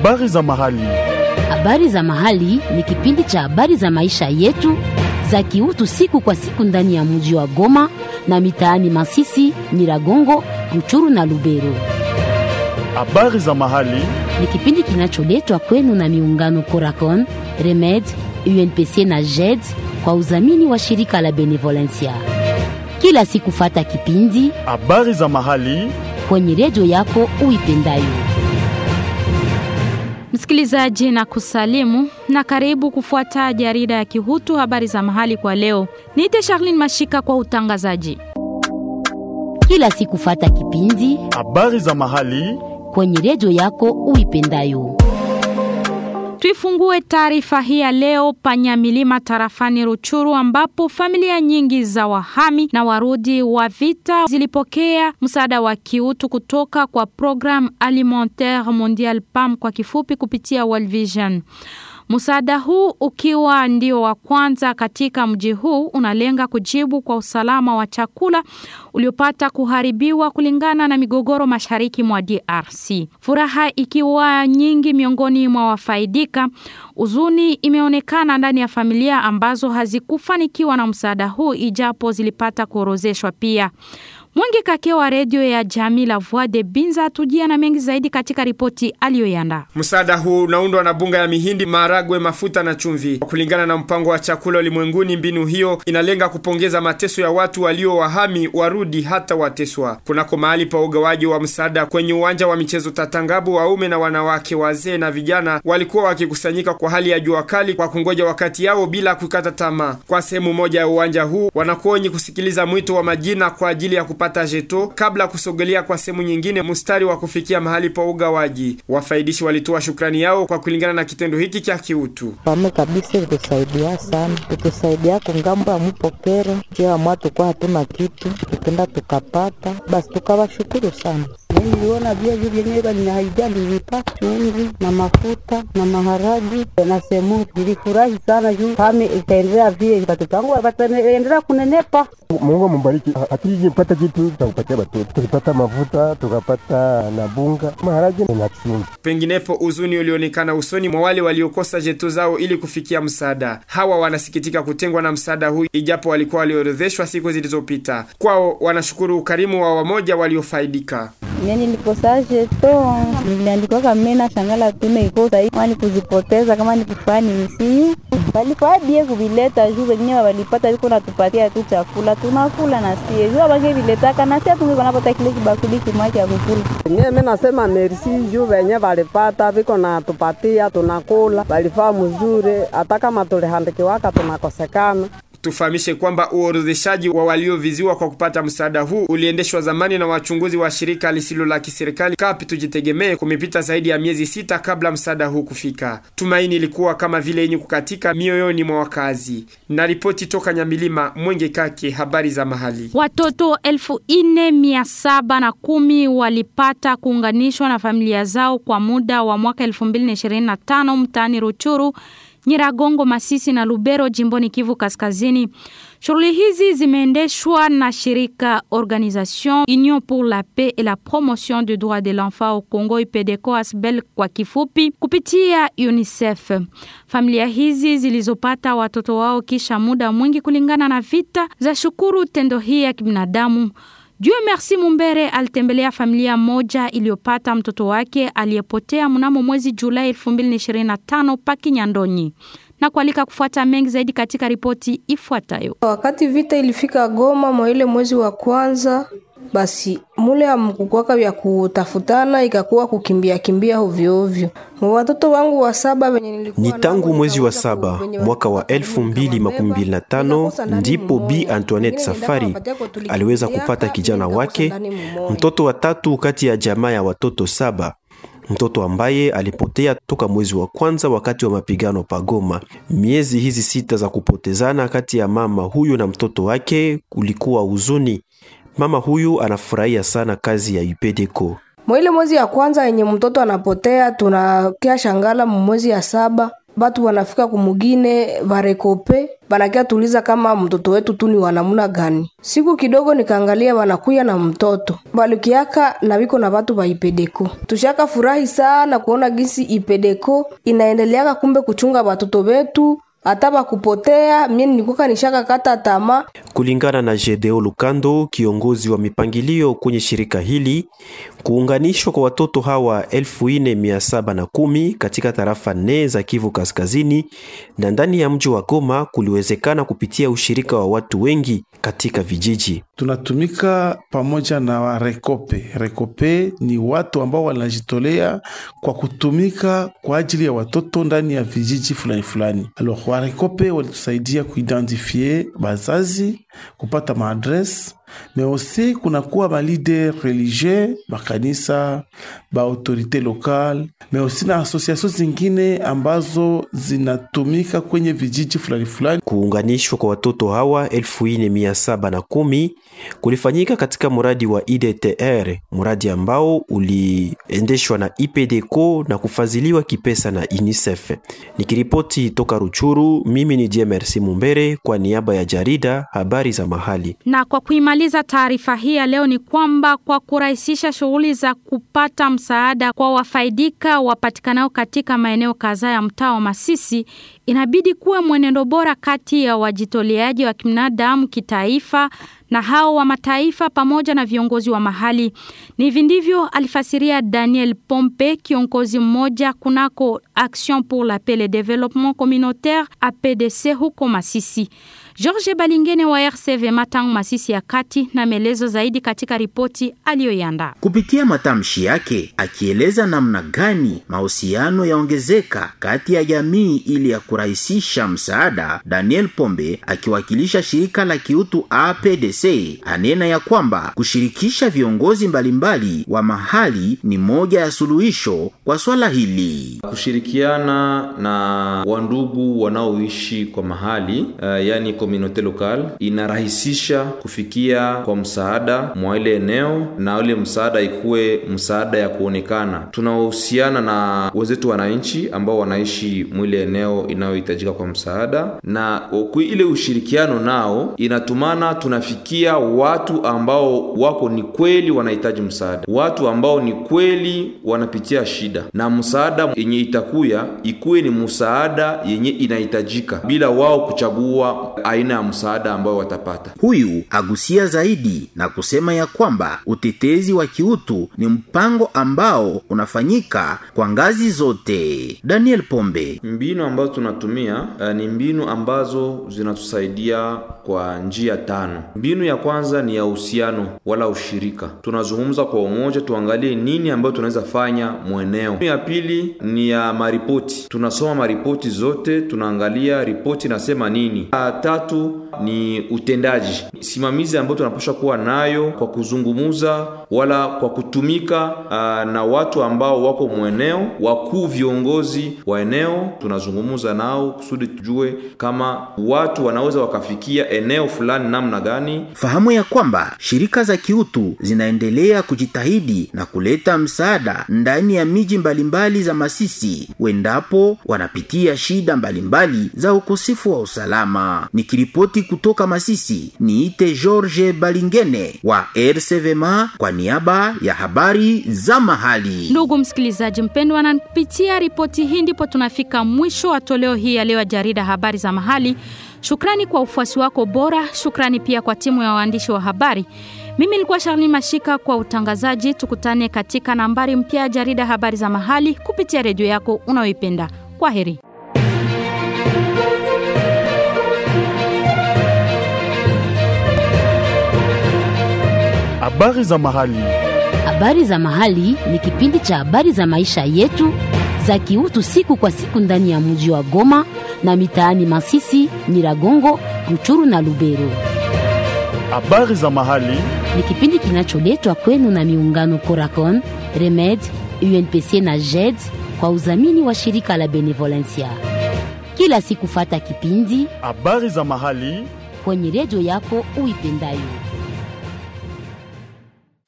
Habari za mahali. Habari za mahali ni kipindi cha habari za maisha yetu za kiutu siku kwa siku ndani ya mji wa Goma na mitaani Masisi, Nyiragongo, Ruchuru na Lubero. Habari za mahali. Ni kipindi kinacholetwa kwenu na miungano Coracon, Remed, UNPC na JED kwa udhamini wa shirika la Benevolencia. Kila siku fata kipindi Habari za mahali. kwenye redio yako uipendayo. Msikilizaji na kusalimu na karibu kufuata jarida ya Kihutu habari za mahali kwa leo. Niite Charlene Mashika kwa utangazaji. Kila siku fata kipindi Habari za mahali. kwenye redio yako uipendayo. Tuifungue taarifa hii ya leo Panyamilima tarafani Ruchuru, ambapo familia nyingi za wahami na warudi wa vita zilipokea msaada wa kiutu kutoka kwa Programme Alimentaire Mondial PAM kwa kifupi, kupitia World Vision. Msaada huu ukiwa ndio wa kwanza katika mji huu unalenga kujibu kwa usalama wa chakula uliopata kuharibiwa kulingana na migogoro mashariki mwa DRC. Furaha ikiwa nyingi miongoni mwa wafaidika, uzuni imeonekana ndani ya familia ambazo hazikufanikiwa na msaada huu ijapo zilipata kuorozeshwa pia. Mwingi Kake wa redio ya jamii la Voix de Binza tujia na mengi zaidi katika ripoti aliyoyanda. Msaada huu unaundwa na bunga ya mihindi, maharagwe, mafuta na chumvi. Kulingana na mpango wa chakula ulimwenguni, mbinu hiyo inalenga kupongeza mateso ya watu walio wahami, warudi hata wateswa. Kunako mahali pa ugawaji wa msaada kwenye uwanja wa michezo Tatangabu, waume na wanawake, wazee na vijana walikuwa wakikusanyika kwa hali ya jua kali kwa kungoja wakati yao bila kukata tamaa. Kwa sehemu moja ya uwanja huu wanakuwa wenye kusikiliza mwito wa majina kwa ajili ya kupata jeto kabla kusogelea kwa sehemu nyingine mstari wa kufikia mahali pa ugawaji. Wafaidishi walitoa shukrani yao kwa kulingana na kitendo hiki cha kiutu. Pame kabisa ilitusaidia sana, itusaidia kungambo ya mupokero kia mwatu kwa hatuna kitu, tukenda tukapata, basi tukawashukuru sana. Niliona viazi vyenyewe vinahaidia nilipa chumvi na mafuta na maharagi na semuri. Nilifurahi sana juu pame itaendelea vile, watoto wangu wataendelea kunenepa. Mungu amubariki. Hatujipata kitu cha kupatia watoto, tulipata mafuta tukapata na bunga, maharage na chumvi. Penginepo uzuni ulionekana usoni mwa wale waliokosa jeto zao ili kufikia msaada. Hawa wanasikitika kutengwa na msaada huu, ijapo walikuwa waliorodheshwa siku zilizopita. Kwao wanashukuru ukarimu wa wamoja waliofaidika. Mimi nilikosa jeto, niliandikwa kama na shangala tume ikosa hii, kama nikuzipoteza kama nikufanya misiu walikuwa bie kuvileta juu wenyewe walipata liko natupatia tu chakula tunakula na sie juu abake viletaka na sie tungeko napata kile kibakuli kimoja cha kukula. Nye mimi nasema merci juu venye valipata viko na tupatia tunakula, valifaa mzuri, hata kama tulihandikiwaka tunakosekana. Tufahamishe kwamba uorodheshaji wa walioviziwa kwa kupata msaada huu uliendeshwa zamani na wachunguzi wa shirika lisilo la kiserikali Kapi Tujitegemee. Kumepita zaidi ya miezi sita kabla msaada huu kufika. Tumaini ilikuwa kama vile yenye kukatika mioyoni mwa wakazi. Na ripoti toka Nyamilima, Mwenge Kake, habari za mahali. Watoto elfu ine mia saba na kumi walipata kuunganishwa na familia zao kwa muda wa mwaka 2025 mtaani Ruchuru Nyiragongo, Masisi na Lubero jimboni Kivu Kaskazini. Shughuli hizi zimeendeshwa na shirika Organisation Union pour la Paix et la Promotion du Droit de l'Enfant au Congo IPDECO ASBEL kwa kifupi, kupitia UNICEF. Familia hizi zilizopata watoto wao kisha muda mwingi kulingana na vita za shukuru tendo hii ya kibinadamu. Dieu Merci Mumbere alitembelea familia moja iliyopata mtoto wake aliyepotea mnamo mwezi Julai 2025 paki Nyandonyi na kualika kufuata mengi zaidi katika ripoti ifuatayo. Wakati vita ilifika Goma mwa ile mwezi wa kwanza, basi mule amkukwaka vya kutafutana, ikakuwa kukimbia kimbia ovyo ovyo. Watoto wangu wa saba wenye nilikuwa ni tangu mwezi wa saba mwaka wa elfu mbili makumi mbili na tano ndipo Bi Antoinette Safari aliweza kupata kijana wake, mtoto wa tatu kati ya jamaa ya watoto saba mtoto ambaye alipotea toka mwezi wa kwanza wakati wa mapigano pagoma. Miezi hizi sita za kupotezana kati ya mama huyu na mtoto wake kulikuwa huzuni. Mama huyu anafurahia sana kazi ya UPDECO. Mwa ile mwezi ya kwanza yenye mtoto anapotea, tunakia shangala mwezi ya saba batu wanafika kumugine varekope banakia tuliza kama mtoto wetu tu ni wanamuna gani. Siku kidogo nikaangalia wanakuya na mtoto balukiaka na biko na batu ba ipedeko. Tushaka furahi sana kuona gisi ipedeko inaendeleaka kumbe kuchunga batoto betu hata bakupotea. Mie nilikuwa nishaka kata tamaa Kulingana na Gedeo Lukando, kiongozi wa mipangilio kwenye shirika hili, kuunganishwa kwa watoto hawa 4710 katika tarafa nne za Kivu Kaskazini na ndani ya mji wa Goma kuliwezekana kupitia ushirika wa watu wengi katika vijiji. Tunatumika pamoja na Rekope. Rekope ni watu ambao wanajitolea kwa kutumika kwa ajili ya watoto ndani ya vijiji fulani fulani. Alors, wa Rekope walitusaidia kuidentifie bazazi, kupata maadrese mais aussi kunakuwa ba leader religieux makanisa ba autorite locale mais aussi na association zingine ambazo zinatumika kwenye vijiji fulani fulani. Kuunganishwa kwa watoto hawa 4710 kulifanyika katika mradi wa IDTR, mradi ambao uliendeshwa na IPDCO na kufadhiliwa kipesa na UNICEF. Nikiripoti toka Ruchuru, mimi ni Jemersi Mumbere kwa niaba ya jarida habari za mahali. Na kwa kuimaliza taarifa hii ya leo ni kwamba kwa kurahisisha shughuli za kupata msaada kwa wafaidika wapatikanao katika maeneo kadhaa ya mtaa wa Masisi, inabidi kuwa mwenendo bora kati ya wajitoleaji wa kibinadamu kitaifa na hao wa mataifa pamoja na viongozi wa mahali. Ni hivi ndivyo alifasiria Daniel Pompe, kiongozi mmoja kunako Action pour la Paix et le Développement Communautaire APDC huko Masisi. George Balingene wa RCV Matangu Masisi ya kati na maelezo zaidi katika ripoti aliyoiandaa. Kupitia matamshi yake akieleza namna gani mahusiano yaongezeka kati ya jamii ili ya kurahisisha msaada, Daniel Pombe akiwakilisha shirika la kiutu APDC anena ya kwamba kushirikisha viongozi mbalimbali wa mahali ni moja ya suluhisho kwa swala hili. Kushirikiana na wandugu wanaoishi kwa mahali uh, yani komunote lokal inarahisisha kufikia kwa msaada mwa ile eneo, na ile msaada ikuwe msaada ya kuonekana. Tunahusiana na wenzetu wananchi ambao wanaishi mwile eneo inayohitajika kwa msaada, na ile ushirikiano nao inatumana tunafikia watu ambao wako ni kweli wanahitaji msaada, watu ambao ni kweli wanapitia shida, na msaada yenye itakuya ikuwe ni msaada yenye inahitajika bila wao kuchagua aina ya msaada ambao watapata. Huyu agusia zaidi na kusema ya kwamba utetezi wa kiutu ni mpango ambao unafanyika kwa ngazi zote. Daniel Pombe: mbinu ambazo tunatumia uh, ni mbinu ambazo zinatusaidia kwa njia tano. Mbinu ya kwanza ni ya uhusiano wala ushirika, tunazungumza kwa umoja, tuangalie nini ambayo tunaweza fanya mweneo. Ya pili ni ya maripoti, tunasoma maripoti zote, tunaangalia ripoti nasema nini. Ya tatu ni utendaji, simamizi ambayo tunapaswa kuwa nayo kwa kuzungumuza wala kwa kutumika uh, na watu ambao wako mweneo, wakuu viongozi wa eneo, tunazungumuza nao kusudi tujue kama watu wanaweza wakafikia eneo fulani namna gani. Fahamu ya kwamba shirika za kiutu zinaendelea kujitahidi na kuleta msaada ndani ya miji mbalimbali za Masisi wendapo wanapitia shida mbalimbali za ukosefu wa usalama. Nikiripoti kutoka Masisi, niite George Balingene wa RCVMA kwa niaba ya habari za mahali. Ndugu msikilizaji mpendwa, na kupitia ripoti hii ndipo tunafika mwisho wa toleo hii ya leo ya jarida habari za mahali. Shukrani kwa ufuasi wako bora, shukrani pia kwa timu ya waandishi wa habari. Mimi nilikuwa Charlene Mashika kwa utangazaji. Tukutane katika nambari mpya ya jarida habari za mahali kupitia redio yako unayoipenda. Kwa heri. Habari za mahali. Habari za mahali ni kipindi cha habari za maisha yetu za kiutu siku kwa siku ndani ya mji wa Goma na mitaani Masisi, Nyiragongo, Ruchuru na Lubero. Habari za mahali ni kipindi kinacholetwa kwenu na miungano Coracon, Remed, UNPC na JED kwa udhamini wa shirika la Benevolencia. Kila siku fata kipindi habari za mahali kwenye redio yako uipendayo.